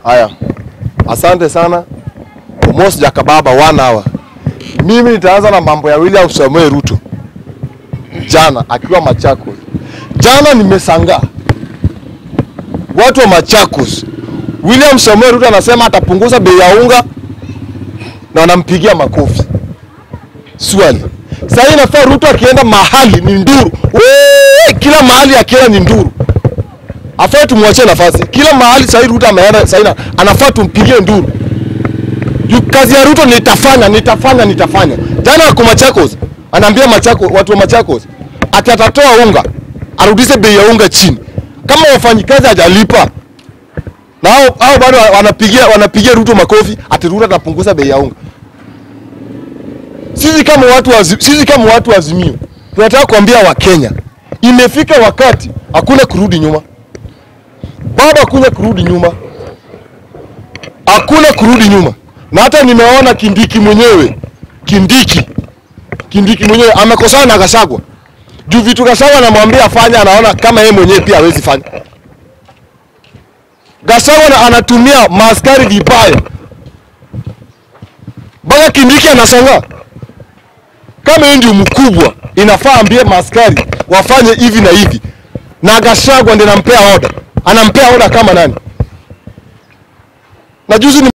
Haya, asante sana Omos Jakababa, one hour. Mimi nitaanza na mambo ya William Samuel Ruto jana akiwa Machakos. Jana nimesangaa watu wa Machakos, William Samuel Ruto anasema atapunguza bei ya unga na wanampigia makofi. Swali, sasa inafaa Ruto akienda mahali ni nduru, Wee, kila mahali akienda ni nduru afai tumwachie nafasi kila mahali. Sahii Ruto ameenda sahii, anafaa tumpigie nduru juu kazi ya Ruto nitafanya, nitafanya, nitafanya. Jana ako Machakos, anaambia Machakos, watu wa Machakos ati atatoa unga, arudishe bei ya unga chini. Kama wafanyikazi hajalipa na hao hao bado wanapigia wanapigia Ruto makofi, ati Ruto atapunguza bei ya unga. Sisi kama watu wa, sisi kama watu wa Azimio tunataka kuambia Wakenya, imefika wakati hakuna kurudi nyuma baba, hakuna kurudi nyuma, hakuna kurudi nyuma. Na hata nimeona Kindiki mwenyewe, Kindiki, Kindiki mwenyewe amekosana na Gachagua juu vitu Gachagua anamwambia afanye, anaona kama yeye mwenyewe pia hawezi fanya. Gachagua na- anatumia maaskari vibaya, mpaka Kindiki anashangaa kama yeye ndio mkubwa, inafaa ambie maaskari wafanye hivi na hivi, na Gachagua ndiye anampea oda, anampea oda kama nani? Na juzi ni